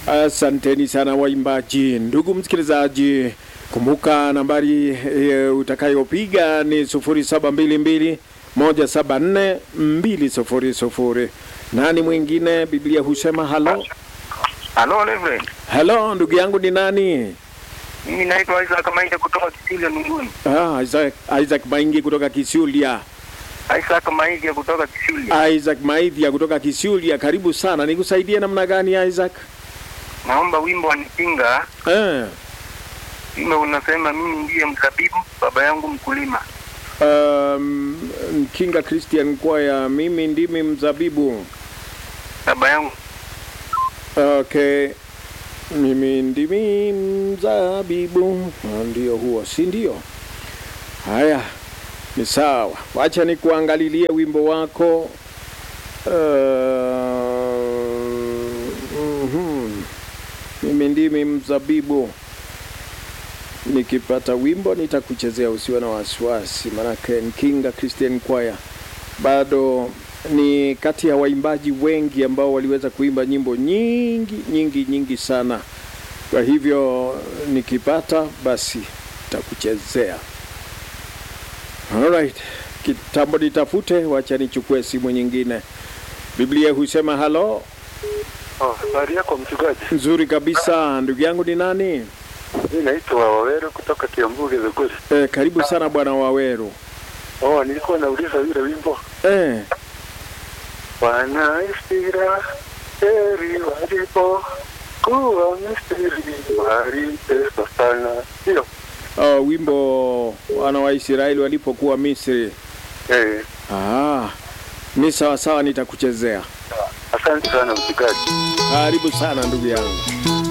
Asanteni sana waimbaji. Ndugu msikilizaji, kumbuka nambari e, utakayopiga ni 0722 174 200. Nani mwingine? Biblia husema halo Halo Reverend. halo. Ndugu yangu ni nani? Mimi naitwa Isaac Mainde kutoka Kisilia Nunguni. Ah, Isaac, Isaac Maingi kutoka Kisulia. Isaac Mainde kutoka Kisilia. Isaac Maithia kutoka Kisulia, karibu sana. Nikusaidie namna gani Isaac? Naomba wimbo wa Nipinga. Eh, Wimbo unasema mimi ndiye mzabibu, baba yangu mkulima. um, Kinga Christian Choir, mimi ndimi mzabibu. Baba yangu Okay, mimi ndimi mzabibu. Ah, Ndio huo, si ndio? Haya, ni sawa. Wacha nikuangalilie wimbo wako. Uh, mhm. Mimi ndimi mzabibu. Nikipata wimbo nitakuchezea, usiwe na wasiwasi, manake Nkinga Christian Choir bado ni kati ya waimbaji wengi ambao waliweza kuimba nyimbo nyingi nyingi nyingi sana. Kwa hivyo nikipata basi nitakuchezea. Alright, kitambo nitafute, wacha nichukue simu nyingine. Biblia husema halo. Oh, habari yako mchungaji? Nzuri kabisa. Ndugu yangu ni nani? Mimi naitwa Wawero kutoka Kiambu Githuguri. Eh, karibu sana bwana Waweru. Oh, nilikuwa nauliza yule wimbo Eh, Wana Isira heri walipo kuwa Misri waliteswa sana. Hiyo oh, wimbo wana wa Israeli walipokuwa Misri. eh, Ah, ni sawa sawa, nitakuchezea. asante sana mchungaji. Karibu sana ndugu yangu.